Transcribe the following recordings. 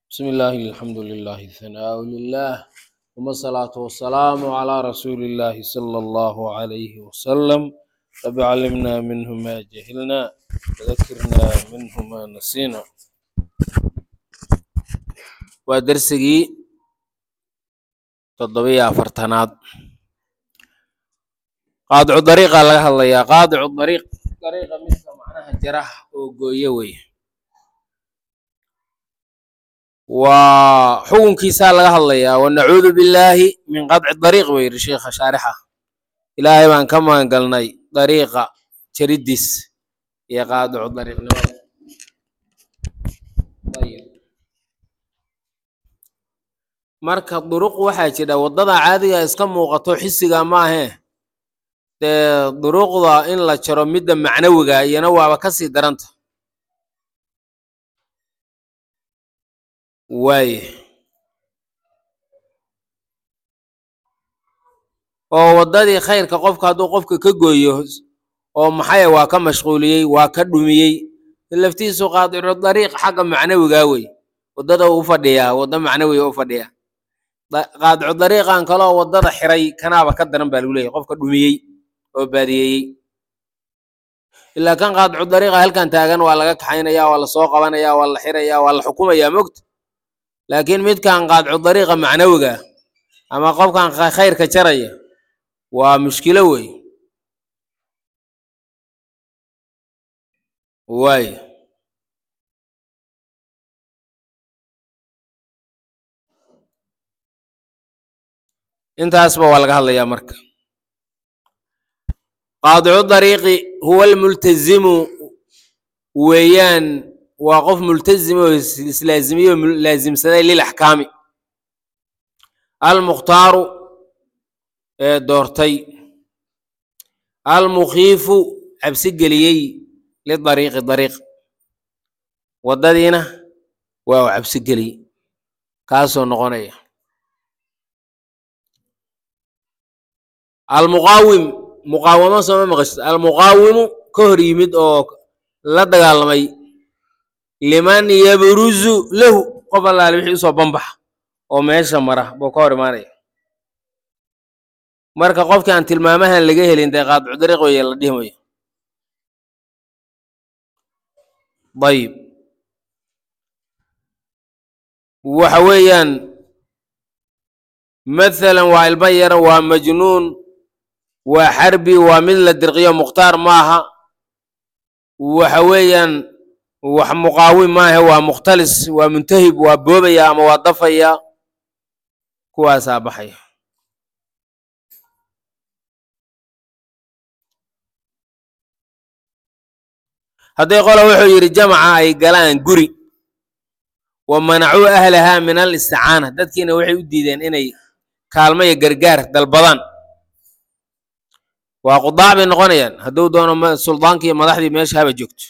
بسم الله الحمد لله الثناء لله ثم الصلاة والسلام على رسول الله صلى الله عليه وسلم رب علمنا منه ما جهلنا وذكرنا منه ما نسينا ودرسي تضبيع فرتناد قاطع الطريق laga hadlayaa qaadicu dariiq dariiqa midka macnaha jarax oo gooye wey waa xukunkiisaa laga hadlayaa wanacuudu billaahi min qadci dariiq buu yidhi sheikha shaarixa ilaahay baan ka magan galnay dariiqa jariddiis iyo qaadicu dariiqnimada ayib marka duruq waxaa jira waddada caadiga iska muuqato xisiga maahee dee duruuqda in la jaro midda macnawiga iyana waaba ka sii daranta waaye oo waddadii khayrka qofka hadduu qofka ka gooyo oo maxaya waa ka mashquuliyey waa ka dhumiyey laftiisu qaadicu dariiq xagga macnawigaa wey waddada u fadhiyaa wadda macnawiga u fadhiyaa qaadicu dariiqan kaloo waddada xiray kanaaba ka daran baa lagu leeyahy qofka dhumiyey oo baadiyeeyey ilaa kan qaadicu dariiqa halkan taagan waa laga kaxaynaya waa lasoo qabanaya waa la xiraya waa la xukumaya mogta laakiin midkan qaadicu dariiqa macnawiga ama qofkan khayrka jaraya waa mushkilo wey waay intaasba waa laga hadlayaa marka qaadicu dariiqi huwa almultazimu weeyaan waa qof multazim oo islaazimiye oo laasimsaday lilaxkaami almukhtaaru ee doortay almukhiifu cabsi geliyey lidariiqi dariiq waddadiina waa u cabsi geliyey kaasoo noqonaya almuqaawim muqaawamo sooma maqashid almuqaawimu ka hor yimid oo la dagaalamay liman yabruzu lahu qof allaale wixii usoo banbaxa oo meesha mara buu ka hor imaanaya marka qofkii aan tilmaamahan laga helin dee qaadicu dariiq weeye la dhihi mayo dayib waxa weeyaan mathalan waa ilma yar waa majnuun waa xarbi waa mid la dirqiyo mukhtaar maaha waxa weeyaan wax muqaawim maahe waa mukhtalis waa muntahib waa boobaya ama waa dafaya kuwaasaa baxaya hadday qola wuxuu yidhi jamaca ay galaan guri wa manacuu ahlahaa min al isticaana dadkiina waxay u diideen inay kaalmo iyo gargaar dalbadaan waa qudaac bay noqonayaan hadduu doono suldaanki iyo madaxdii meesha haba joogto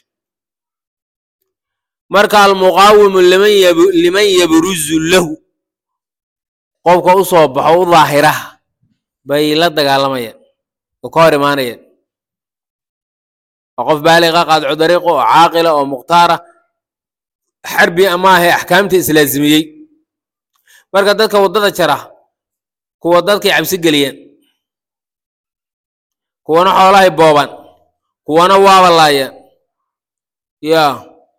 marka almuqaawimu liman yabruzu lahu qofka u soo baxo u daahiraha bay la dagaalamayaan oo ka hor imaanayaan waa qof baaliqa qaadicu dariiqo oo caaqila oo mukhtaara xarbi amaahe axkaamta islaazimiyey marka dadka waddada jara kuwa dadkay cabsi geliyaan kuwana xoolahay boobaan kuwana waabalaayaan yaa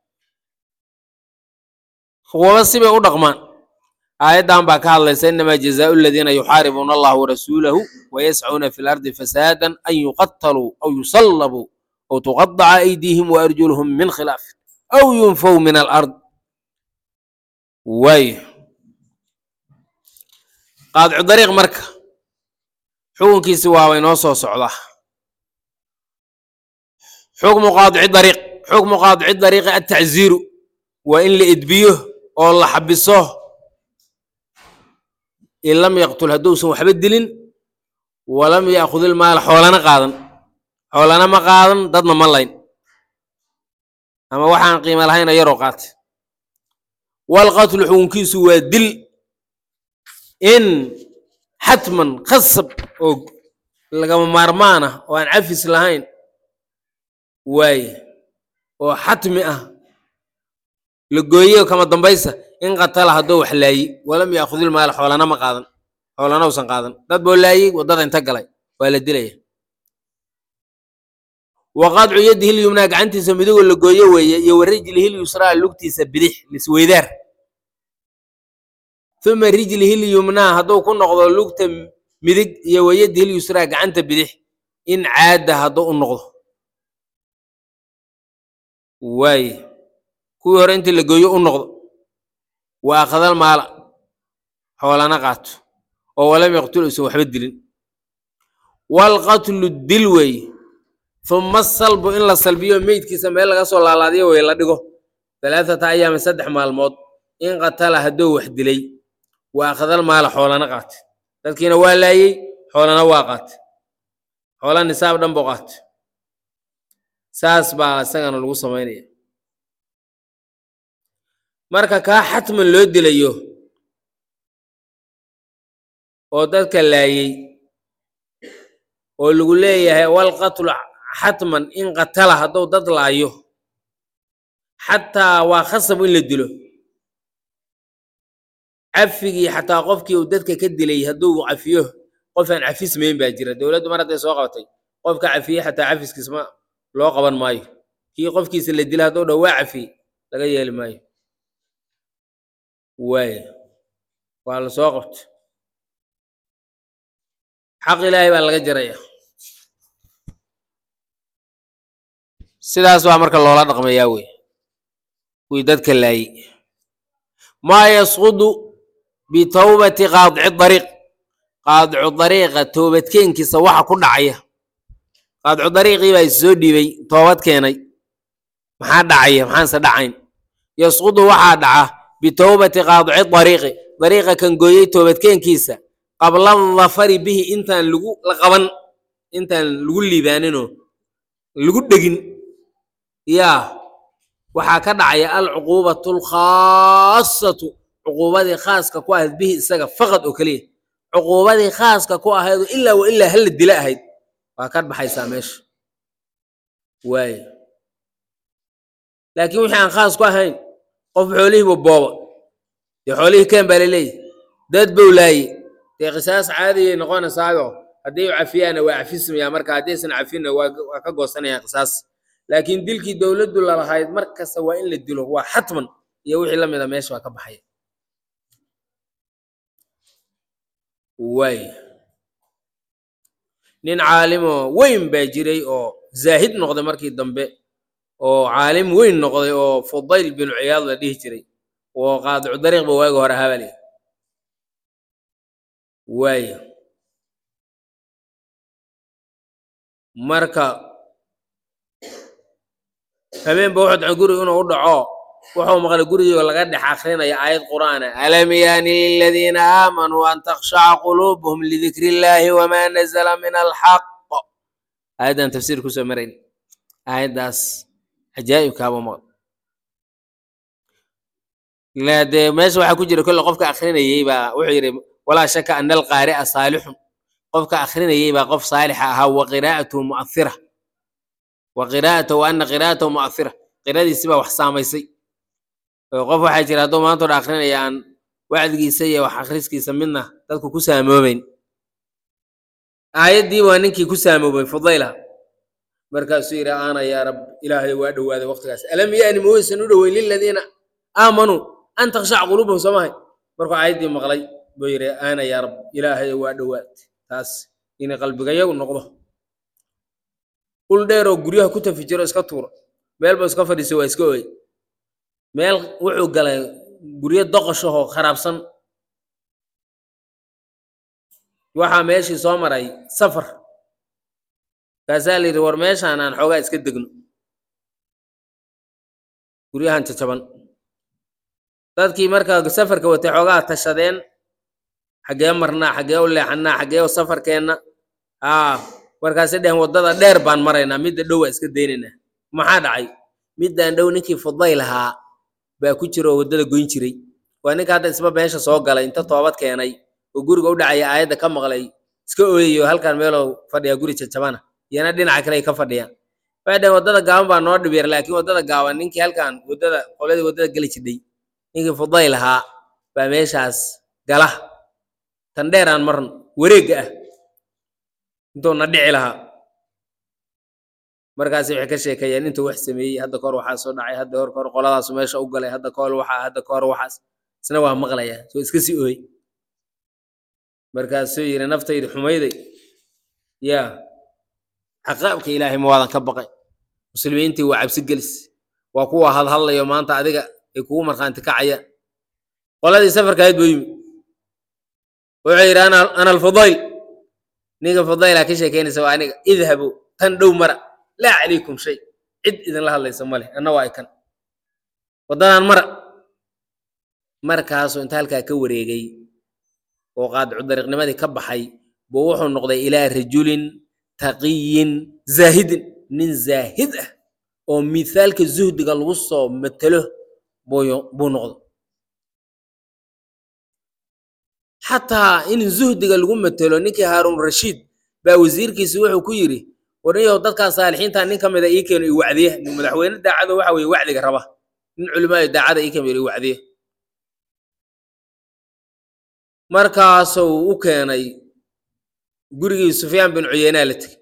kuwaba sibay u dhaqmaan aayaddan baa ka hadlaysa inamaa jazaau aladiina yuxaaribuuna allaha warasuulahu wayascuuna fi lardi fasaadan an yuqataluu aw yusallabuu aw tuqadaca aydiihim waarjuluhum min khilaafin aw yunfow min alard waay qaadicu dariiq marka xukunkiisi waaba inoo soo socdaa xukmu qaadici dariiq xukmu qaadici dariiqi atacziiru waa in la edbiyo oo la xabiso in lam yaqtul hadduusan waxba dilin walam yaakhud ilmaala xoolana qaadan xoolana ma qaadan dadna ma layn ama waxaan qiimo lahayna yaroo qaatay walqatlu xukunkiisu waa dil in xatman khasab oo lagama maarmaan ah oo aan cafis lahayn waaye oo xatmi ah la gooyo kama dambaysa in qatala hadduu wax laayi walam yaakhudil maala xoolana ma qaadan xoolana usan qaadan dad boo laayey waddada inta galay waa la dilaya wa qadcu yadihi lyumnaa gacantiisa midigoo la gooyo weeye iyo wa rijlihi lyusraa lugtiisa bidix lisweydaar uma rijlihi lyumnaa hadduu ku noqdo lugta midig iyo wa yadihi lyusraa gacanta bidix in caada hadduu u noqdo waaye kuwii hore intii la gooyo u noqdo wa akhadal maala xoolana qaato oo walam yaqtul usan waxba dilin walqatlu dil weeye uma salbu in la salbiyo meydkiisa meel laga soo laalaadiyo wey la dhigo alaaata ayaama saddex maalmood in qatala hadduu wax dilay wa akhadal maala xoolana qaate dadkiina waa laayey xoolana waa qaate xoola nisaab dhan buu qaate saas baa isagana lagu samaynaya marka kaa xatman loo dilayo oo dadka laayey oo lagu leeyahay walqatlu xatman in qatala hadduu dad laayo xataa waa khasab in la dilo cafigii xataa qofkii uu dadka ka dilay hadduu cafiyo qof aan cafismayn baa jira dowladdu mar hadday soo qabatay qofka cafiye xataa cafiskiis ma loo qaban maayo kii qofkiisa la dila hadduu dhow waa cafiye laga yeeli maayo waaya waa la soo qabta xaq ilaahay baa laga jaraya sidaas baa marka loola dhaqmayaa wey kuwii dadka laayey maa yasqudu bitawbati qaadici dariiq qaadicu dariiqa toobadkeenkiisa waxa ku dhacaya qaadicu dariiqii baa issoo dhiibay toobad keenay maxaa dhacaya maxaanse dhacayn yasqudu waxaa dhaca bitawbati qaadici dariiqi dariiqa kan gooyey toobadkeenkiisa qabla dafari bihi intaan lagu la qaban intaan lagu liibaaninoo lagu dhegin yaa waxaa ka dhacaya alcuquubatu alkhaasatu cuquubadii khaaska ku ahayd bihi isaga faqad oo keliya cuquubadii khaaska ku ahayd oo ilaa wa ilaa hala dila ahayd waa ka baxaysaa meesha waaye laakiin wixii aan khaas ku ahayn qof xoolihiiba booba dee xoolihii keen baa laleeyahy dad bow laaye dee qisaas caadiyay noqonaysaayo haddii u cafiyaana waa cafismayaa marka haddaysan cafinna waa waa ka goosanayaan qisaas laakiin dilkii dowladdu lalahayd mar kasta waa in la dilo waa xatman iyo wixii la mida meesha waa ka baxaya waay nin caalimoo weyn baa jiray oo zaahid noqday markii dambe oo caalim weyn noqday oo fudayl binu ciyaad la dhihi jiray oo qaadicu dariiqba waagi hore habale waaya marka habeenba wuxuu dacay guriga inuu u dhaco wuxuu maqlay gurigii laga dhex akrinaya aayad qur'aana alam yaani liladiina aamanuu an takhshaca quluubuhum lidikri illaahi wamaa nazala min alxaq aayaddan tafsiir kusoo marayn aayaddaas cajaa'ibkaaba maql la dee meesha waxaa ku jira kolle qofka akrinayey baa wuxuu yidhi walaa shaka ana alqaari'a saalixun qofka akrinayey baa qof saalixa ahaa wa qiraa'atuhu mu'athira wa qiraa'atahu ana qiraa'atahu mu'athira qiradiisi baa wax saamaysay oo qof waxaa jira hadduu maanta odha akrinaya aan wacdigiisa iyo wax akhriskiisa midna dadku ku saamoobeyn aayaddii waa ninkii ku saamoobay fudayla markaasuu yidhi aana yaa rab ilaahay waa dhowaaday waqtigaas alam yaani ma weysan u dhoweyn liladiina aamanuu an takhshac quluubahum soo mahay markuu aayaddii maqlay buu yidhi aana yaa rab ilaahay waa dhowaad taas inay qalbigayagu noqdo ul dheer oo guryaha ku tafi jiro iska tuuro meel buu iska fadhiisay waa iska ooy meel wuxuu galay guryo doqoshahoo kharaabsan waxaa meeshii soo maray safar kaasaa la yidhi war meeshaan aan xoogaa iska degno guryahan jajaban dadkii markaa safarka watay xoogaa tashadeen xaggee marnaa xaggee u leexanaa xaggee u safarkeenna aa markaasay dheheen waddada dheer baan maraynaa midda dhow waa iska daynaynaa maxaa dhacay middaan dhow ninkii fudayl ahaa baa ku jira oo waddada goyn jiray waa ninka hadda isba meesha soo galay inta toobad keenay oo guriga u dhacaya aayadda ka maqlay iska ooyayo halkan meeloo fadhiyaa guri jajabana iyana dhinaca kale ay ka fadhiyaan waxay dhaheen waddada gaaban baa noo dhib yar laakiin waddada gaaban ninkii halkan waddada qoladii waddada geli jidhay ninkii fudayl ahaa baa meeshaas gala tan dheer aan marn wareegga ah intuu na dhici lahaa markaasi waxay ka sheekeeyeen intuu wax sameeyey hadda kahor waxaa soo dhacay hadda hor kahor qoladaasu meesha u galay hadda kahor waxaa hadda kahor waxaas isna waa maqlayaa soo iska sii ooy markaasuu yidhi naftaydi xumayday yaa caqaabka ilaahay ma waadan ka baqay muslimiintii waa cabsi gelis waa kuwa hadhadlayo maanta adiga ay kugu markhaanti kacayaan qoladii safarka ahayd buu yimi wuxuu yidhi ana ana alfudayl ninka fudayla ka sheekeynaysa waa aniga idhabu tan dhow mara laa calaykum shay cid idinla hadlaysa ma leh anna waa ikan waddadan mara markaasuu inta halkaa ka wareegay oo qaadicu dariiqnimadii ka baxay buu wuxuu noqday ilaa rajulin taqiyin zaahidin nin zaahid ah oo mithaalka zuhdiga lagu soo matelo buu noqdo xataa in zuhdiga lagu matelo ninkii haaruun rashiid baa wasiirkiisi wuxuu ku yidhi warniyow dadkaa saalixiinta nin ka mida ii keeno i wacdiya nin madaxweyne daacado waxa weye wacdiga raba nin culimaayo daacada ii keeno i wacdiya markaasuu u keenay gurigii sufyaan bin cuyeynaa la tegey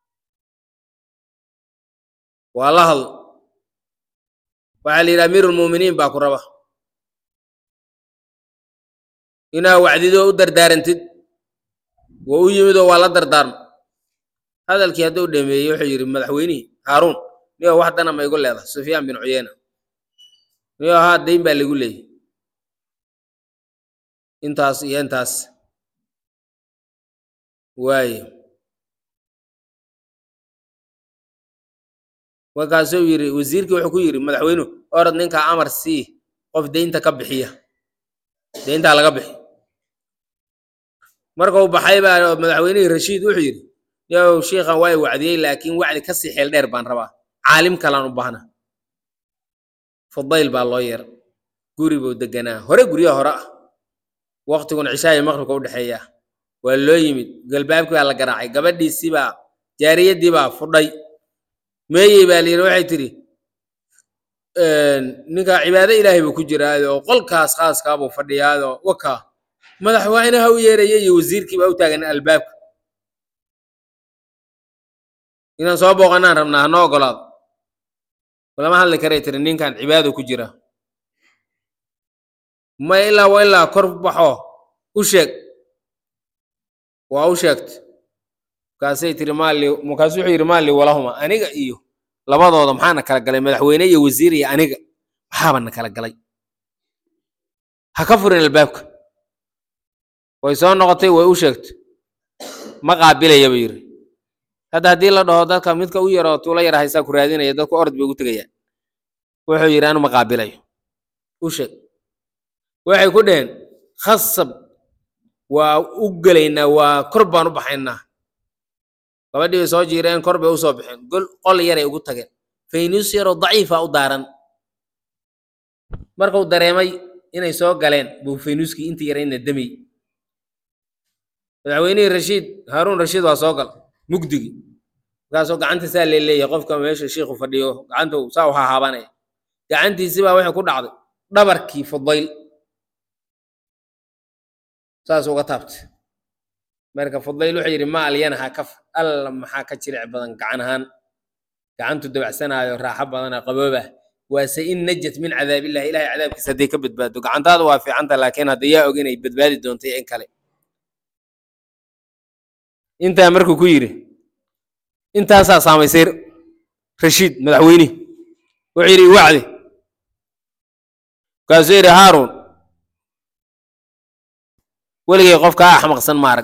waa la hadl waxaa la yidhi amiirulmu'miniin baa ku raba inaa wacdido u dardaarantid waa u yimid oo waa la dardaarma hadalkii hadduu dhameeyey wuxuu yidhi madaxweynihii haaruun niyo wax dana ma igu leedahay sufyaan bin cuyeyna niyo haa dayn baa laigu leeyay intaas iyo intaas waaye markaasuu yidhi wasiirkii wuxuu ku yidhi madaxweynuhu orod ninkaa amar sii qof deynta ka bixiya deyntaa laga bixi markuu baxay baa madaxweynihii rashiid wuxuu yidhi yow shiikhan waa i wacdiyey laakiin wacdi ka sii xeel dheer baan rabaa caalim kalaan u baahna fudayl baa loo yeera guri buu deganaa hore guryaha hore ah waqtiguna cishaayo maqribka u dhexeeya waa loo yimid galbaabkii baa la garaacay gabadhiisii baa jaariyaddii baa fudhay meeyey baa layidhi waxay tidhi ninkaa cibaado ilaahay buu ku jiraayoo qolkaas khaaskaabuu fadhiyaayoo wakaa madaxweynaha u yeeraya iyo wasiirkii baa u taagan albaabka inaan soo booqanaan rabnaa hanoo ogolaado lama hadli karay tiri ninkan cibaado ku jira ma ilaa wa ilaa kor baxo u sheeg waa u sheegta markaasay tiri maali markaasu wuxuu yidhi maali walahuma aniga iyo labadooda maxaana kala galay madaxweyne iyo wasiir iyo aniga maxaaba na kala galay ha ka furin albaabka way soo noqotay way u sheegtay ma qaabilaya buu yidhi hadda haddii la dhaho dadka midka u yaroo tuulo yar haysaa ku raadinaya dadku orod bay ugu tegayaan wuxuu yidhi anu ma qaabilayo u sheeg waxay ku dhaheen khasab waa u gelaynaa waa kor baan u baxaynaa gabadhii bay soo jiireen kor bay u soo baxeen gol qol yaray ugu tageen faynus yaroo daciifa u daaran markuu dareemay inay soo galeen buu faynuuskii intii yarayna damay madaxweynihii rashiid haaruun rashiid waa soo gal mugdigii markaasoo gacanta saa leeleeyahay qofka meesha shiikhu fadhiyo gacanta saa u hahaabanaya gacantiisii baa waxay ku dhacday dhabarkii fudayl saas uga taabtay marka fudayl wuxuu yidhi ma alyanaha kaf alla maxaa ka jiric badan gacan ahaan gacantu dabacsanaayo raaxo badana qabooba waase in najat min cadaabillahi ilahay cadaabkiisa hadday ka badbaado gacantaada waa fiicanta laakiin hadda yaa og inay badbaadi doontay in kale intaa markuu ku yidhi intaasaa saamaysay rashiid madaxweynihi wuxuu yidhi iwacdi markaasuu yidhi haaruun weligay qofkaa axmaqsan maarag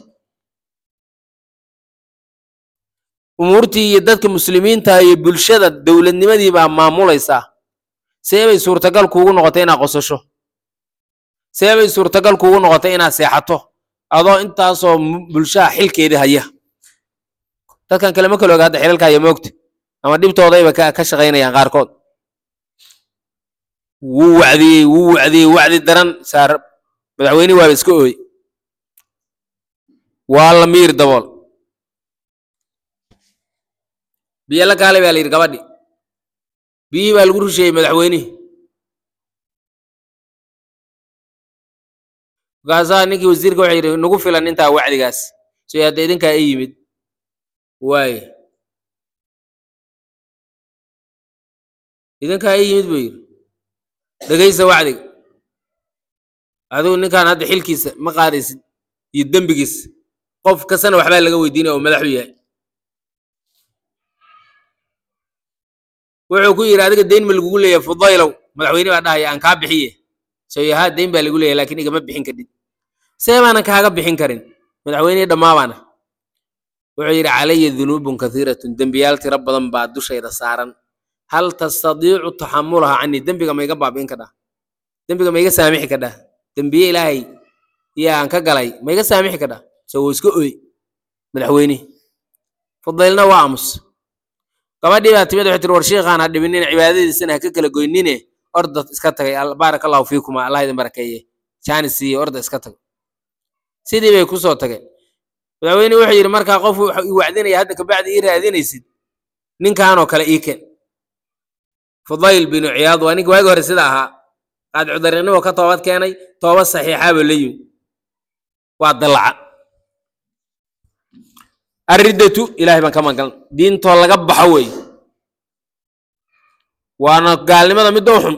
umuurtii iyo dadka muslimiinta iyo bulshada dowladnimadii baa maamulaysaa see bay suurtagal kuugu noqotay inaad qosasho see bay suurtagal kuugu noqotay inaad seexato adoo intaasoo bulshaha xilkeedii haya dadkan kale ma kala oga hadda xilalka haya moogta ama dhibtoodayba ka shaqaynayaan qaarkood wuu wacdiyey wuu wacdiyey wacdi daran saar madaxweynihi waaba iska ooy waa la miir dabool biyo la kaalay baa la yidhi gabadhi biyihii baa lagu rusheeyey madaxweynihii markaasaa ninkii wasiirka wuxuu yidhi nagu filan intaa wacdigaas so hadda idinkaa i yimid waaye idinkaa i yimid buu yidhi dhegaysa wacdiga adigu ninkaan hadda xilkiisa ma qaadaysid iyo dembigiisa qof kastana waxbaa laga weydiinaya oo madaxu yahay wuxuu ku yidhi adiga deyn ma lagugu leeyahay fudaylow madaxweyne baa dhahaya aan kaa bixiye soyahaa deyn baa lagu leeyahay laakiin igama bixin kadhid see baanan kaaga bixin karin madaxweynihii dhammaabaana wuxuu yidhi calaya dunuubun kathiiratun dembiyaal tiro badan baa dushayda saaran hal tastadiicu taxamulaha canii dembiga ma iga baabi'in kadhaa dembiga ma iga saamixi kadhaa dembiye ilaahay yaan ka galay ma iga saamixi kadhaa so wuu iska oy madaxweynihi fudaylna waa aamus gabadhii baa timid waxay tiri war sheikhaan ha dhibinin cibaadadiisana ha ka kala goynine orda iska tagay baaraka allahu fiikuma allah idin barakeeye jaanis siiye orda iska tago sidii bay kusoo tageen madaxweyne wuxuu yidhi markaa qof i wacdinaya hadda kabacdi ii raadinaysid ninkaanoo kale ii ken fudayl binu ciyaad waa ninka waagi hore sida ahaa qaadicudarinnimo ka toobad keenay toobad saxiixaaba la yimid waa dallaca arriddatu ilahay baan ka magan diintoo laga baxo weeye waana gaalnimada midda u xun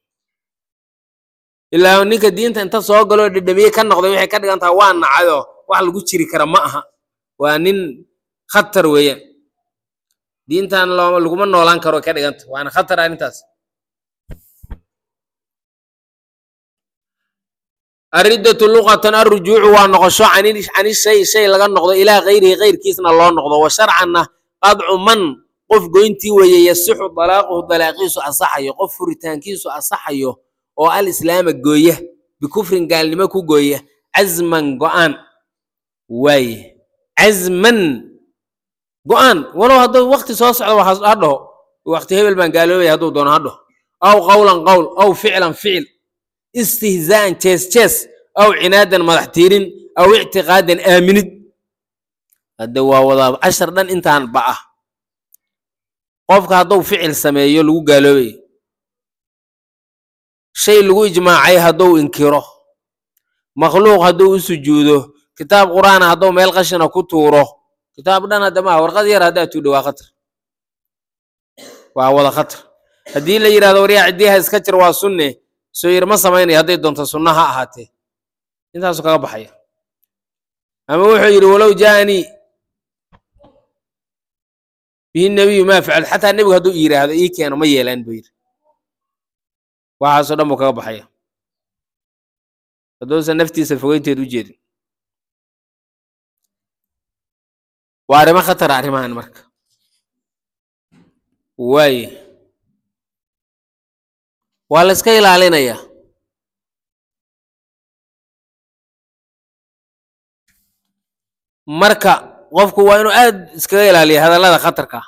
ilaa ninka diinta inta soo galoo dhedhamiye ka noqday waxay ka dhigan tahay waa nacayoo wax lagu jiri kara ma aha waa nin khatar weeyaan diintan loo laguma noolaan karo ka dhiganta waana khatar arrintaas arriddatu luqatan arrujuucu waa noqosho cani shay shay laga noqdo ilaa kayrihi kayrkiisna loo noqdo wa sharcanna qadcu man qof goyntii weeye yasixu dalaaquhu dalaaqiisu asaxayo qof furitaankiisu asaxayo oo al islaama gooya bikufrin gaalnimo ku gooya cazman go'aan waaye cazman go'aan walow hadduu wakti soo socdo waxaa ha dhaho wakti hebel baan gaaloobaya hadduu doono ha dhaho aw qawlan qawl aw ficlan ficil istihzaa'an jees jees aw cinaadan madax tiirin aw ictiqaadan aaminid hadde waa wadaa cashar dhan intaan ba ah qofka hadduu ficil sameeyo lagu gaaloobayo shay lagu ijmaacay hadduu inkiro makhluuq hadduu u sujuudo kitaab qur'aana hadduu meel qashina ku tuuro kitaab dhan hadda maaha warqad yar haddaa tuudho waa khatar waa wada khatar haddii la yidhahdo waryaa ciddiyaha iska jir waa sunne soo yir ma samaynaya hadday doonto sunna ha ahaatee intaasu kaga baxaya ama wuxuu yidhi walow jaanii bihi nebiyu maa facal xataa nebigu hadduu yidhaahdo ii keeno ma yeelaan buu yidhi waxaasoo dhan buu kaga baxaya hadduusan naftiisa fogeynteed u jeedin waa arrimo khatara arrimahan marka waaye waa la iska ilaalinayaa marka qofku waa inuu aad iskaga ilaaliya hadallada khatarka ah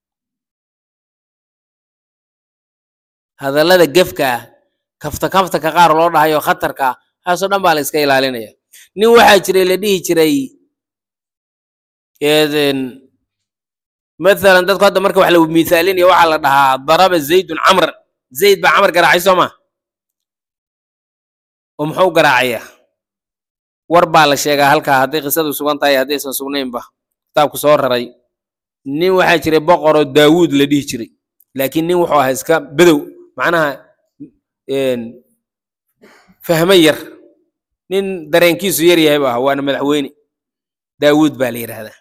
hadallada gefka ah kafta kaftaka qaar loo dhahayo khatarka ah waxaasoo dhan baa la iska ilaalinaya nin waxaa jiray la dhihi jiray mathalan dadku hadda marka wax la miithaalinaya waxaa la dhahaa daraba zaydun camr zayd baa camar garaacay soo ma oo muxuu garaacayaa war baa la sheegaa halkaa hadday qisadu sugan tahay haddaysan sugnaynba kitaabku soo raray nin waxaa jiray boqoroo daawuud la dhihi jiray laakiin nin wuxuu ahaa iska bedow macnaha fahmo yar nin dareenkiisu yar yahay bu ahaa waana madaxweyne daawuud baa la yidhaahdaa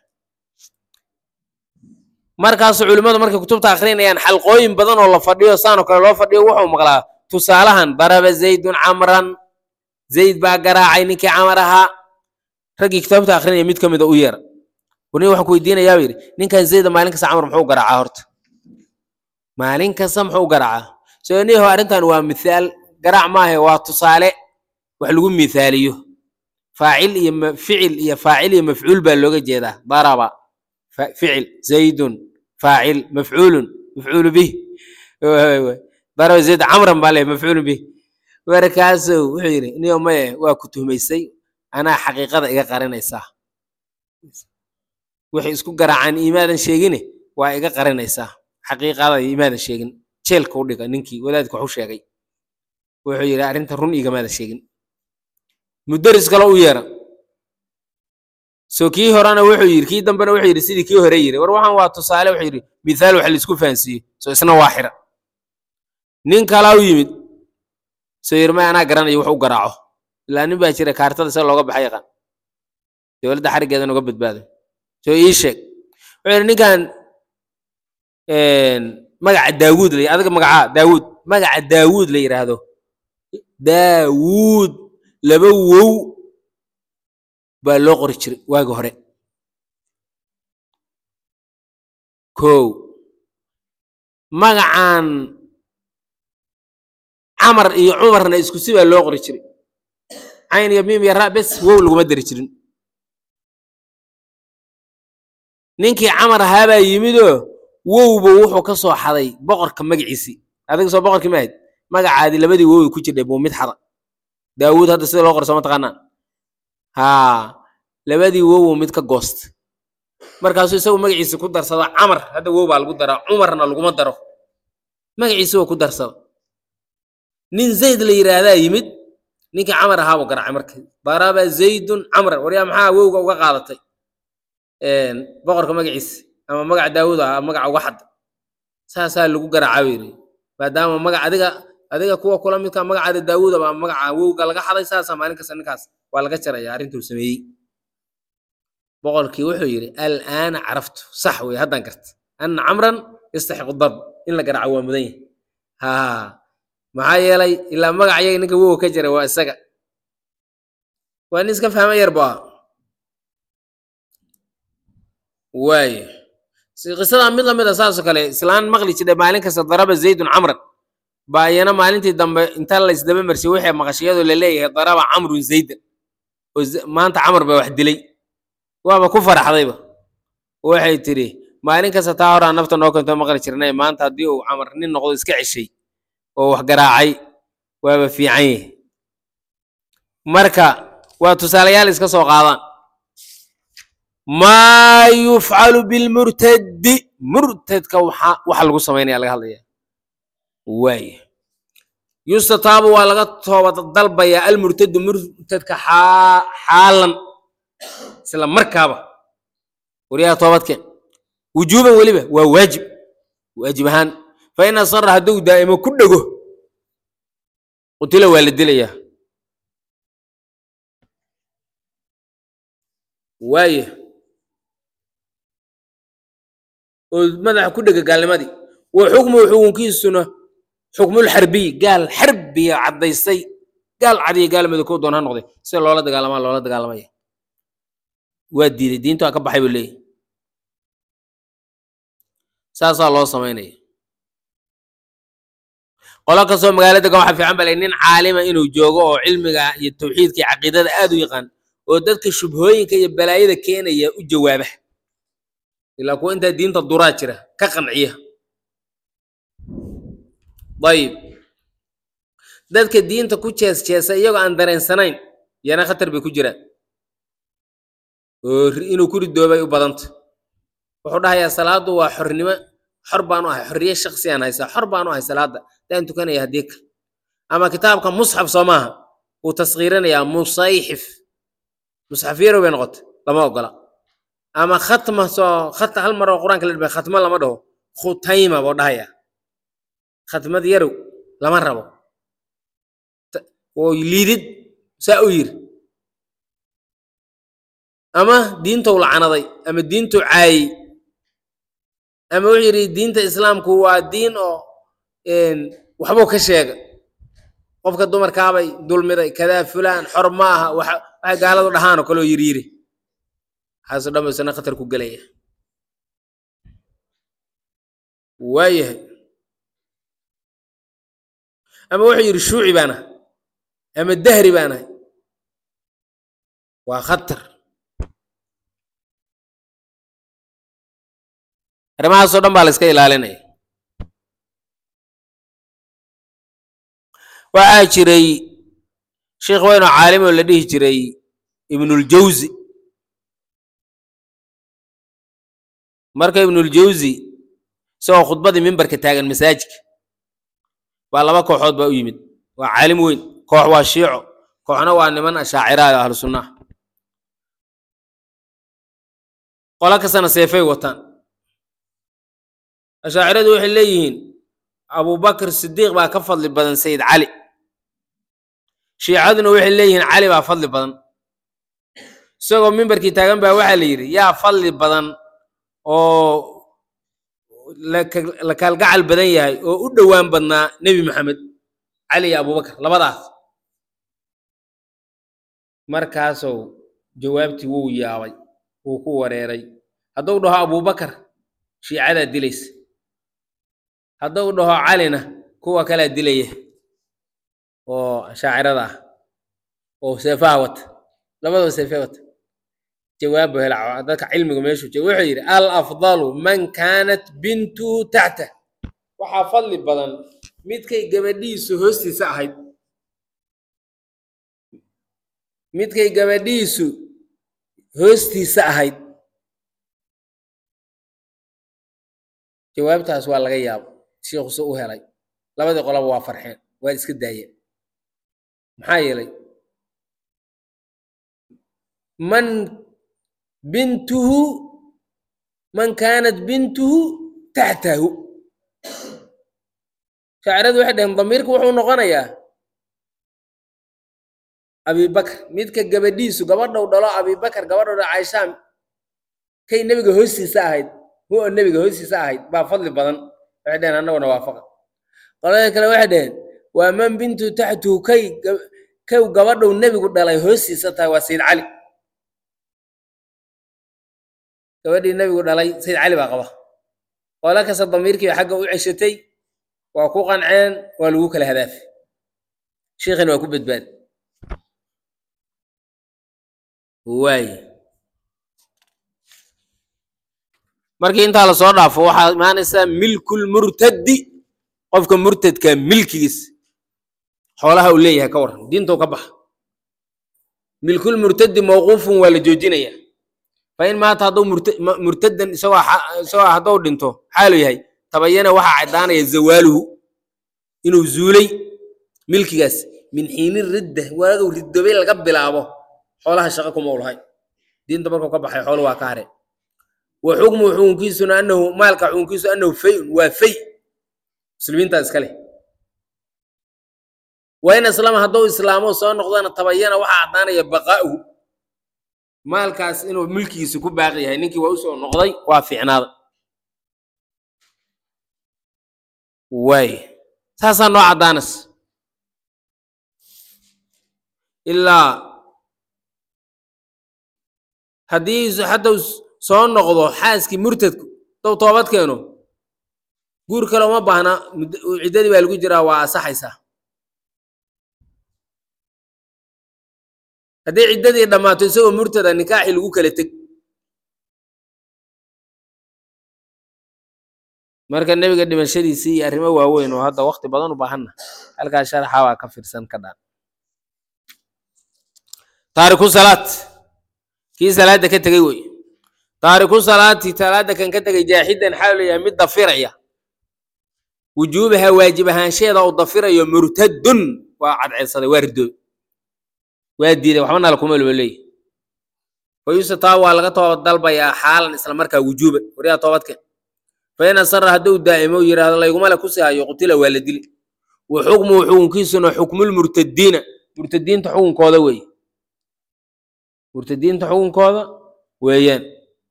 markaasu culimmadu markay kutubta akrinayaan xalqooyin badan oo la fadhiyo saanoo kale loo fadhiyo wuxuu maqlaa tusaalahan daraba zaydun camran zayd baa garaacay ninkii camar ahaa raggii kitaabta akrinaya mid ka mida u yeera wani waxaan ku weydiinayaa buu yidhi ninkan zayda maalin kasta camar muxuu garaacaa horta maalin kasta muxuu garaacaa soo niho arrintan waa mithaal garaac maahe waa tusaale wax lagu mithaaliyo faacil iyo ficil iyo faacil iyo mafcuul baa looga jeedaa daraba ficil zaydun faacil mafcuulun mafcuulu bih daraba zayd camran baa leh mafcuulun bih markaasuu wuxuu yidhi niyo maye waa ku tuhmaysay anaa xaqiiqada iga qarinaysaa wixii isku garaacaan imaadan sheegine waa iga qarinaysaa xaqiiqada imaadan sheegin jeelka u dhiga ninkii wadaadka waxu sheegay wuxuu yidhi arrinta run igamaadan sheegin mudaris kale u yeera so kii horena wuxuu yidhi kii dambena wuxuu yidhi sidii kii hore yidhi war waxaan waa tusaale wuxuu yidhi mithaal wax laisku fahansiiye so isna waa xira nin kalaa u yimid soo yidhi may anaa garanayo wax u garaaco ilaa nin baa jira kaartada sida looga baxa yaqaan dowladda xariggeedan uga badbaado soo ii sheeg wuxuu yidhi ninkan magaca daawuud la adiga magacaa daawuud magaca daawuud la yidhaahdo daawuud laba wow baa loo qori jiray waagi hore kow magacan camar iyo cumarna isku si baa loo qori jiray cayn iyo miim iyo ra bes wow laguma dari jirin ninkii camar ahaabaa yimidoo wowba wuxuu ka soo xaday boqorka magaciisii adiga soo boqorkii ma ahayd magacaadii labadii wowi ku jirdhay buu mid xada daawuud hadda sida loo qorso ma taqaanaa haa labadii wowow mid ka goost markaasuu isagu magaciisi ku darsado camar hadda wow baa lagu daraa cumarna laguma daro magaciisi waa ku darsado nin zayd la yidhaahdaa yimid ninkii camar ahaa buu garaacay marka daraba zaydun camran waryaa maxaa wowga uga qaadatay boqorka magaciisi ama magaca daawuud ah magaca uga xadda saasaa lagu garaaca yidhi maadaama magac adiga adiga kuwa kula midka magacaada daawuud ama magaca wowga laga xaday saasaa maalin kasta ninkaas waa laga jaraya arrintuu sameeyey boqorkii wuxuu yidhi alaana caraftu sax wey haddaan garta anna camran yastaxiqu darb in la garaaco waa mudan yahay haa maxaa yeelay ilaa magac yaga ninka wowga ka jira waa isaga waa nin iska fahma yar bu ah waayo qisadaa mid lamid a saasoo kale islaan maqli jidhay maalin kasta daraba zaydun camran baa iyana maalintii dambe inta la isdaba marshay waxay maqashiyadoo la leeyahay daraba camrun zaydan oo maanta camar baa wax dilay waaba ku faraxdayba waxay tidhi maalin kasta taa horaa nafta noo keento maqli jirnay maanta haddii uu camar nin noqdo iska ceshay oo wax garaacay waaba fiican yahay marka waa tusaalayaal iska soo qaadaan maa yufcalu bilmurtadi murtadka waxa waxa lagu samaynaya laga hadlaya waaya yustataabu waa laga toobad dalbayaa almurtadu murtadka xaalan isla markaaba waryaha toobadkeen wujuuban weliba waa waajib waajib ahaan fa in asara hadduu daa'imo ku dhego qutila waa la dilayaa waaya oo madaxa ku dhega gaalnimadii wa xukmuhu xukunkiisuna xukmulxarbiy gaal xarbiya caddaysay gaal cadiya gaal madow doon ha noqday sida loola dagaalamaa loola dagaalamaya waa diiday diinta waa ka baxay buu leeyahy saasaa loo samaynaya qolo kastoo magaalo degan waxa fiican bale nin caalima inuu joogo oo cilmiga iyo tawxiidka iyo caqiidada aad u yaqaan oo dadka shubhooyinka iyo balaayada keenaya u jawaaba ilaa kuwa intaa diinta duraa jira ka qanciya ayib dadka diinta ku jees jeesa iyagoo aan dareensanayn yana khatar bay ku jiraan oo inuu ku ridoobay u badanta wuxuu dhahayaa salaadu waa xornimo xor baanu ahay xorriye shaksi aan haysaa xor baanu ahay salaada daan tukanaya haddii kale ama kitaabka musxaf soo maaha wuu taskiirinayaa musayxif musxaf yarow bay noqotay lama ogola ama khatma soo khat hal mar oo qur-aanka la dhibay khatmo lama dhaho khutayma buu dhahayaa khatmad yarow lama rabo oo liidid saa u yiri ama diintou lacanaday ama diintou caayey ama wuxuu yidhi diinta islaamku waa diin oo waxbuu ka sheegay qofka dumarkaabay dulmiday kadaa fulaan xor ma aha waxay gaaladu dhahaan oo kaleo yiri yiri waxaaso dhan ba isna khatar ku gelaya waayahay ama wuxuu yidhi shuuci baan ahay ama dahri baan ahay waa khatar arrimahaasoo dhan baa la iska ilaalinaya waxaa jiray sheikh weyn oo caalim oo la dhihi jiray ibnuljawzi marka ibnuljawzi isagoo khudbadii mimbarka taagan masaajidka baa laba kooxood baa u yimid waa caalim weyn koox waa shiico kooxna waa niman ashaacirayo ahlu sunnaha qolo kastana seefay wataan ashaaciradu waxay leeyihiin abubakr sidiiq baa ka fadli badan sayid cali shiicaduna waxay leeyihiin cali baa fadli badan isagoo mimbarkii taagan baa waxaa la yidhi yaa fadli badan oo la kaalgacal badan yahay oo u dhowaan badnaa nebi maxamed cali iyo abubakar labadaas markaasou jawaabtii wuu yaabay wuu ku wareeray hadduu dhaho abubakar shiicadaa dilaysa hadduu dhaho calina kuwa kalaa dilaya oo shaacirada ah oo seefaha wata labadaba seefe wata jawaab buu hela dadka cilmiga meeshuu jooga wuxuu yidhi al afdalu man kaanat bintuhu taxta waxaa fadli badan midkay gabadhiisu hoostiisa ahayd midkay gabadhiisu hoostiisa ahayd jawaabtaas waa laga yaabo shiikhuse u helay labadii qolaba waa farxeen waa iska daayeen maxaa yeelay man bintuhu man kaanat bintuhu taxtahu shaaciradu waxay dhaheen damiirku wuxuu noqonayaa abibakar midka gabadhiisu gabadhou dhalo abibakar gabadhou dhalo caishaa kay nebiga hoostiisa ahayd hu oo nebiga hoostiisa ahayd baa fadli badan waxay dhaheen annaguna waafaqa qolada kale waxay dhaheen waa man bintu taxtuhu kay kow gabadhou nebigu dhalay hoostiisa tahay waa sayid cali gabadhii nebigu dhalay sayid cali baa qaba qola kasta damiirkiiba xagga u ceshatay waa ku qanceen waa lagu kala hadaafi shiikhina waa ku badbaadi waaye markii intaa lasoo dhaafo waxaa imaanaysaa milkulmurtaddi qofka murtadka milkigiis xoolaha uu leeyahay ka waran diintou ka baxa milkulmurtaddi mawquufun waa la joojinaya fa in maanta hadduu murtadan isagoo isagoo hadduu dhinto xaalu yahay tabayana waxaa caddaanaya zawaaluhu inuu zuulay milkigaas min xiini ridda waagu riddobay laga bilaabo xoolaha shaqo kuma ulahay diinta markuu ka baxay xoolu waa ka hare wa xukmu xukunkiisuna anahu maalka xukunkiisu anahu fayun waa fay muslimiintaa iska leh wa in aslama hadduu islaamo soo noqdana tabayana waxaa caddaanaya baqaa'uhu maalkaas inuu milkigiisa ku baaqi yahay ninkii waa usoo noqday waa fiicnaada waay saasaa noo caddaanas ilaa haddii hadduu soo noqdo xaaskii murtadku dow toobad keeno guur kale uma baahna ciddadii baa lagu jiraa waa asaxaysaa haddii ciddadii dhammaato isagoo murtada nikaaxii lagu kala teg marka nebiga dhimashadiisii iyo arrimo waaweyn oo hadda wakti badan u baahanna halkaas sharaxa waa ka fiirsan ka dhaan taariku salaad kii salaadda ka tegey wey taariku salaati salaadda kan ka tegay jaaxidan xaal leeyahay mid dafiraya wujuubaha waajib ahaansheeda uu dafirayo murtadun waa cadceedsaday waa ridooy waa diiday waxba nala kuma loo leeyahy fayuuse taa waa laga toobad dalbayaa xaalan isla markaa wujuuban waryaa toobadkeen fain asara hadduu daa'imo yidhaahdo layguma le kusi hayo qutila waa la dili wa xukmuhu xukunkiisuna xukmulmurtadiina murtadiinta xukunkooda weeye murtadiinta xukunkooda weeyaan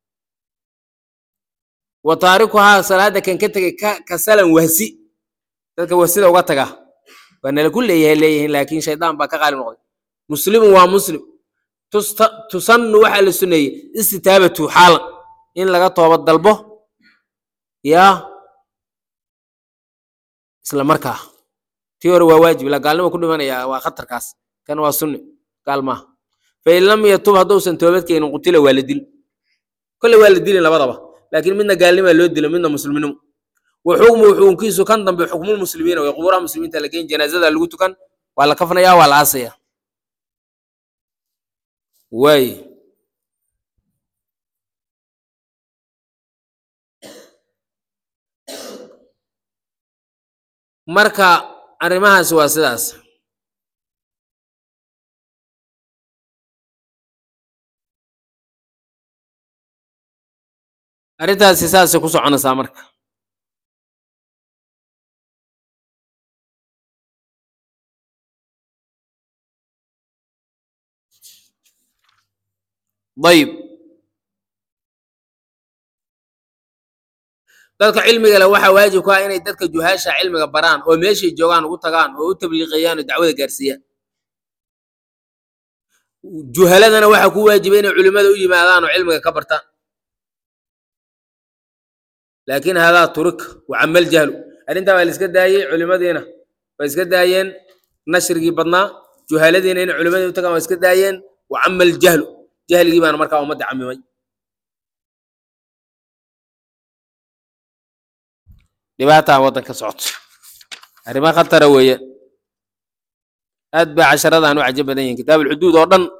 wa taarikuhaa salaada kan ka tegay kasalan wahsi dadka wahsida uga taga waa nala ku leeyahay leeyihiin laakiin shaydaan baa ka qaali noqday muslimun waa muslim tusannu waxaa la suneeyey istitaabatu xaalan in laga toobad dalbo yaa isla markaa tii hore waa waajib la gaalnimo ku dhimanaya waa khatarkaas kan waa sunni gaal maaha fain lam yatub hadduusan toobad keenin qutila waa la dil kolle waa la dilin labadaba laakiin midna gaalnimaa loo dilo midna muslimnimo wa xukmuhu xukunkiisu kan dambe xukmulmuslimiina way qubuuraha muslimiinta la geyn janaazada lagu tukan waa la kafnaya waa la aasaya waay marka arrimahaasi waa sidaas arrintaasi saasay ku soconaysaa marka dayib dadka cilmiga leh waxaa waajib ku ah inay dadka juhaasha cilmiga baraan oo meeshay joogaan ugu tagaan oo u tabliiqeeyaan oo dacwada gaarsiiyaan juhaladana waxaa ku waajiba inay culimmada u yimaadaan oo cilmiga ka bartaan laakiin hadaa turika wacamal jahlu arrintaa waa la iska daayey culimmadiina waa iska daayeen nashrigii badnaa juhaladiina inay culimmadii u tagaan waa iska daayeen wacamal jahlu jahligii baana markaa ummadda camimay dhibaataa waddanka socoto arrimo khatara weeye aad baa casharadan u cajo badan yihin kitaab ulxuduud oo dhan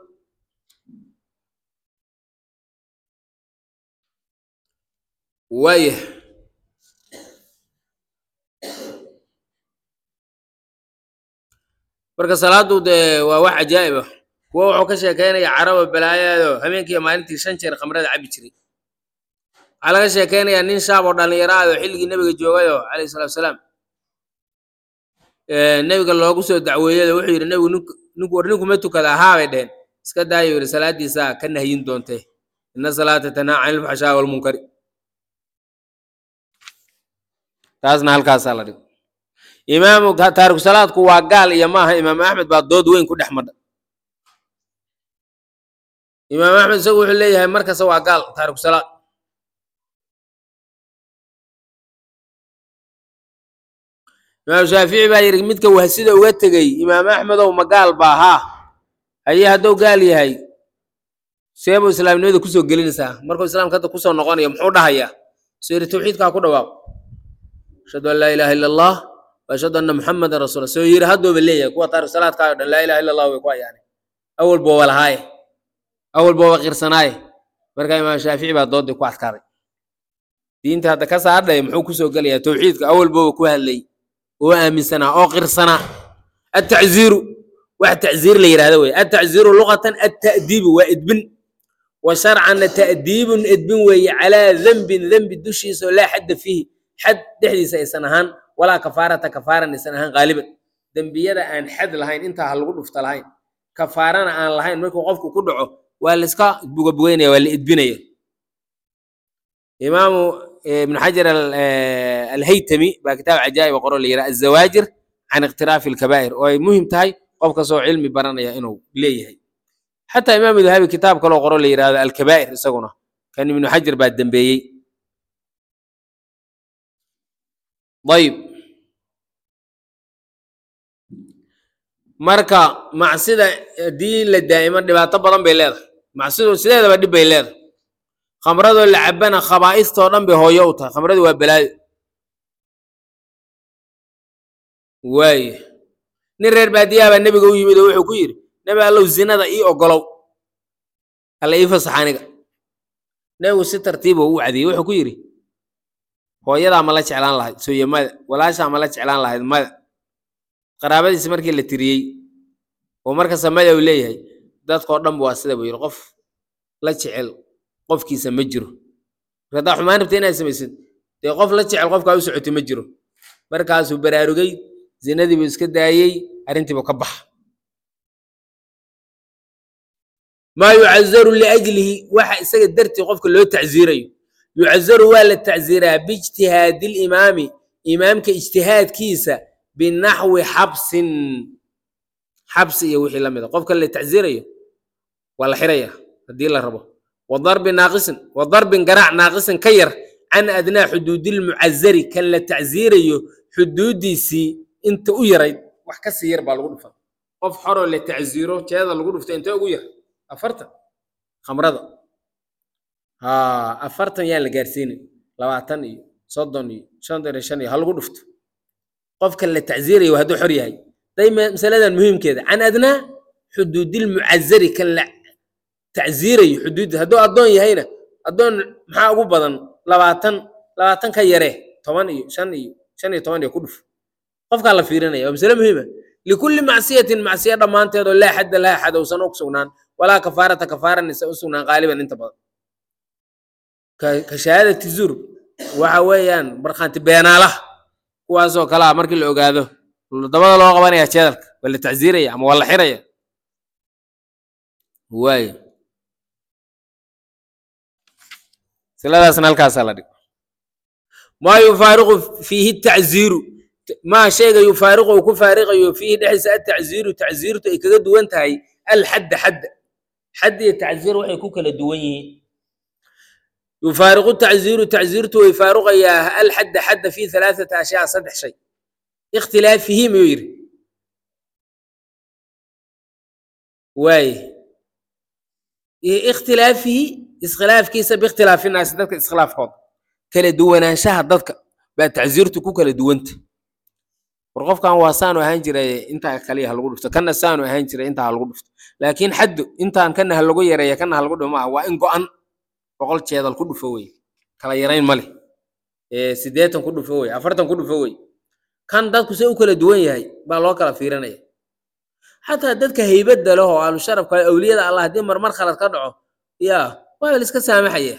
waayah marka salaadu dee waa wax cajaa'ib ah kuwa wuxuu ka sheekeynaya caraba balaayaado habeenkii iyo maalintii shan jeer khamrada cabi jiray waxaa laga sheekeynayaa nin shaab oo dhallinyaro ah oo xilligii nebiga joogayoo calayhi salatu wasalaam nebiga loogu soo dacweeyado wuxuu yidhi nebigu nink ninku war ninkuma tukada ahaa bay dheheen iska daayo yidhi salaaddiisaa ka nahyin doontee ina salaata tanhaa cani ilfaxshaa walmunkari taasna halkaasaa la dhigo imaamu taariku salaadku waa gaal iyo maaha imaam axmed baa dood weyn ku dhex madha imaam axmed isagu wuxuu leeyahay markasta waa gaal taariku salaad imaam shaafici baa yidhi midka wahsida uga tegey imaam axmedow ma gaal baa haa haye hadduu gaal yahay seebuu islaamnimada kusoo gelinaysaa markuu islaamka hadda kusoo noqonayo muxuu dhahayaa soo yidhi tawxiidkaa ku dhawaaq ashhadu an laa ilaha illa allah wa ashhadu anna muxamadan rasuula soo yidhi haddooba leeyahay kuwa taariku salaadkaa o dhan laa ilaha illa allah way ku hayaane awal booba lahaaye awal booba qirsanaaye marka imaam shaafici baa doodii ku adkaaday diinta hadda ka saardhay muxuu kusoo gelayaa tawxiidka awal booba ku hadlay oo aaminsanaa oo qirsanaa atacziiru wax tacziir la yidhahda wey atacziiru luqatan atta'diibu waa edbin wa sharcanna ta'diibun edbin weeye calaa dembin dembi dushiisa oo laa xadda fiihi xad dhexdiisa aysan ahaan walaa kafaarata kafaaran aysan ahaan qaaliban dembiyada aan xad lahayn intaa ha lagu dhufta lahayn kafaarana aan lahayn markuu qofku ku dhaco waa la iska bugabugaynaya waa la edbinaya imaamu ibn xajar alhaytami baa kitaab cajaa'ib qoro la yidhaha azawaajir can ikhtiraafi alkabaa'ir oo ay muhim tahay qof kastoo cilmi baranaya inuu leeyahay xataa imaamu dahabi kitaab kaloo qoro la yidhahdo alkabaa'ir isaguna kan ibnu xajar baa dembeeyey ayib marka macsida haddii la daa'imo dhibaato badan bay leedahay macsidu sideedaba dhib bay leedahay khamradoo la cabana khabaa'istoo dhan bay hooyo u tahay khamradu waa balaayo waaye nin reer baadiyaha baa nebiga u yimid oo wuxuu ku yidhi nebi allow zinada ii ogolow alla ii fasax aniga nebigu si tartiiba u cadiyey wuxuu ku yidhi hooyadaa ma la jeclaan lahayd sooye mada walaashaa ma la jeclaan lahayd mada qaraabadiisi markii la tiriyey oo markasta mada uu leeyahay dadkoo dhanba waa sida buu yidhi qof la jecel qofkiisa ma jiro haddaa xumaan rabta inaad samaysid dee qof la jecel qofkaa u socotay ma jiro markaasuu baraarugay zinadiibuu iska daayey arrintiibuu ka baxa maa yucazaru liajlihi waxa isaga dartii qofka loo tacziirayo yucazaru waa la tacziiraa biijtihaadi limaami imaamka ijtihaadkiisa binaxwi xabsin xabsi iyo wixii la mida qofka la tacziirayo waa la xiraya haddii la rabo wadarbi naaqisin wadarbin garaac naaqisin ka yar can adnaa xuduudilmucazari kan la tacziirayo xuduuddiisii inta u yarayd wax ka sii yar baa lagu dhufa qof xoroo la tacziiro jeeda lagu dhufta intee ugu yar afartan khamrada ha afartan yaan la gaarsiinin labaatan iyo soddon iyo shantan iyo shan iyo ha lagu dhufto qofka la tacziirayo hadduu xor yahay day masaladan muhiimkeeda can adnaa xuduudilmucazari kan la tacziirayo xuduudda hadduu addoon yahayna addoon maxaa ugu badan labaatan labaatan ka yaree toban iyo shan iyo shan iyo toban iyo ku dhuf qofkaa la fiirinaya waa masale muhiima likulli macsiyatin macsiya dhammaanteed oo laa xadda laha xad uusan u sugnaan walaa kafaarata kafaaranisa u sugnaan qaaliban inta badan ka ka shahaadati zur waxa weeyaan markhaanti beenaalaha kuwaasoo kale ah markii la ogaado dabada loo qabanaya jeedalka waa la tacsiiraya ama waa la xiraya waayo siladaasna halkaasaa la dhig maa yufaariqu fiihi tacziiru maa shayga yufaariqu uu ku faariqayo fiihi dhexdiisa atacziiru tacziirtu ay kaga duwan tahay alxadda xadda xadd iyo tacziir waxay ku kala duwan yihiin yufaariqu tacziiru tacziirtu way faaruqayaa alxadda xadda fi halaathata ashyaa saddex shay ikhtilaafihi miyuu yidhi waaye iyo ikhtilaafihi iskhilaafkiisa biikhtilaafi naasi dadka iskhilaafkooda kala duwanaanshaha dadka baa tacsiirtu ku kala duwanta war qofkan waa saanu ahaan jiray intaa kaliya ha lagu dhufto kana saanu ahaan jiray intaa ha lagu dhufto laakiin xaddu intaan kana ha lagu yareeya kana ha lagu dhufo maaha waa in go-an boqol jeedal ku dhufo wey kala yarayn ma leh siddeetan ku dhufo wey afartan ku dhufo wey kan dadku se u kala duwan yahay baa loo kala fiirinaya xataa dadka haybadda leh oo ahlusharafka awliyada allah haddii marmar khalad ka dhaco yaa waa la iska saamaxaya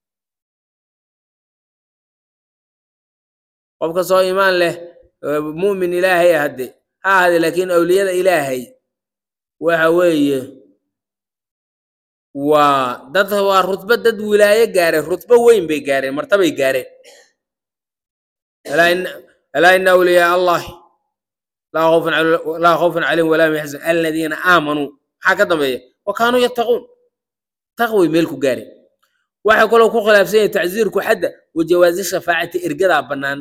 qofka soo imaan leh mu'min ilaahay ah hadde ha ahade laakiin awliyada ilaahay waxa weeye waa dad waa rutbo dad wilaayo gaareen rutbo weyn bay gaareen martabay gaareen alaa ina awliyaa allahi laa khawfun laa khawfun calayhim walaa hum yaxzan aladiina aamanuu maxaa ka dambeeya wa kaanuu yattaquun taqway meel ku gaareen waxay kaloo ku khilaafsan yahay tacsiirku xadda wa jawaazi shafaacati ergadaa bannaan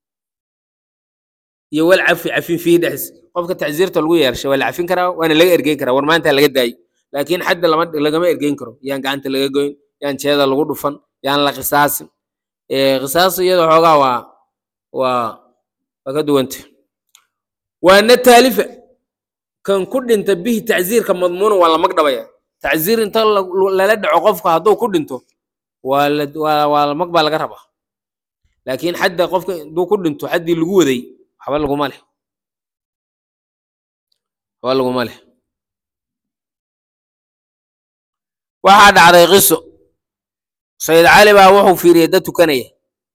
iyo wal cafi cafin fiihi dhexdiis qofka tacsiirta lagu yeershay waa la cafin karaa waana laga ergeyn karaa war maanta laga daayo laakiin xadda lama lagama ergeyn karo yaan gacanta laga goyn yaan jeeda lagu dhufan yaan la qisaasin qisaas iyada xoogaa waa waa waa ka duwanta waana taalifa kan ku dhinta bihi tacsiirka madmuuna waa la magdhabaya tacsiir inta lala dhaco qofka hadduu ku dhinto waa la waa waa la mag baa laga rabaa laakiin xadda qofka hadduu ku dhinto xaddii lagu waday waxba laguma leh waxba laguma leh waxaa dhacday qiso sayid cali baa wuxuu fiiriyey dad tukanaya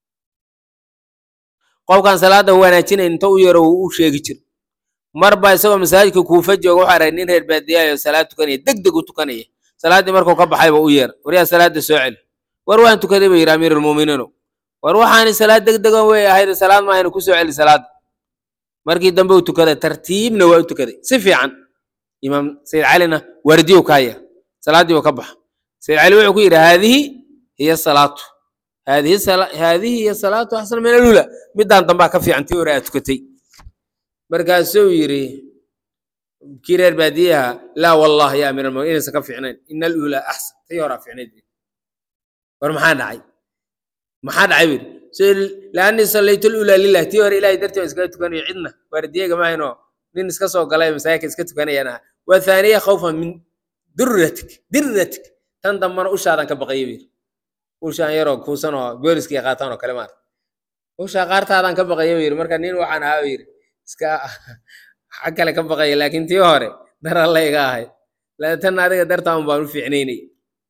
qofkan salaada wanaajinayn inta u yaro uu u sheegi jir mar baa isagoo masaajidka kuufa jooga waxaa rahay nin reer baadiyayo salaad tukanaya deg deg u tukanaya salaaddii markuu ka baxayba u yeer war yaa salaada soo celi war waan tukaday ba yidhi amiir almuuminiino war waxaani salaad deg degan wey ahayd salaad maahayna ku soo celi salaada markii dambe uu tukaday tartiibna waa u tukaday si fiican imaam sayid calina waardiyow ka haya salaaddii uu ka baxa sayid cali wuxuu ku yidhi haadihi hiya salaatu haadihi haadihi hiya salaatu axsan min alula midaan dambaa ka fiican tii hore aad tukatay markaasuu yidhi kii reer baadiyaha laa wallah ya amiir almu'miniin inaysan ka fiicnayn ina alula axsan tii horaa fiicnayd war maxaa dhacay maxaa dhacay buu yidhi laanii sallaytu lula lilah tii hore ilahay dartii waan iskaga tukanayo cidna waardiyaga mahaynoo nin iska soo galay masaajidka iska tukanayaan aha waa thaaniya khawfan min durratik dirratik tan dambana ushaadan ka baqaya buu yidhi ushaan yaroo kuusan oo booliskii qaataan oo kale maarta ushaa qaartaadan ka baqaya buu yidhi marka nin waxaan ahaa buu yidhi iska xag kale ka baqaya laakiin tii hore dar alla iga ahay tan adiga dartaan baan u fiicnaynay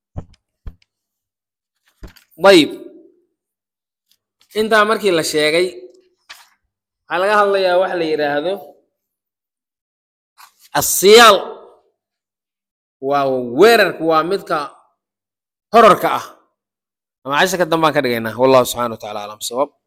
ayib intaa markii la sheegay waxaa laga hadlayaa waxa la yidhaahdo asiyaal waa weerarka waa midka horarka ah ama casharka dambaan ka dhigaynaa wallahu subxana wa tacala aclam sawaab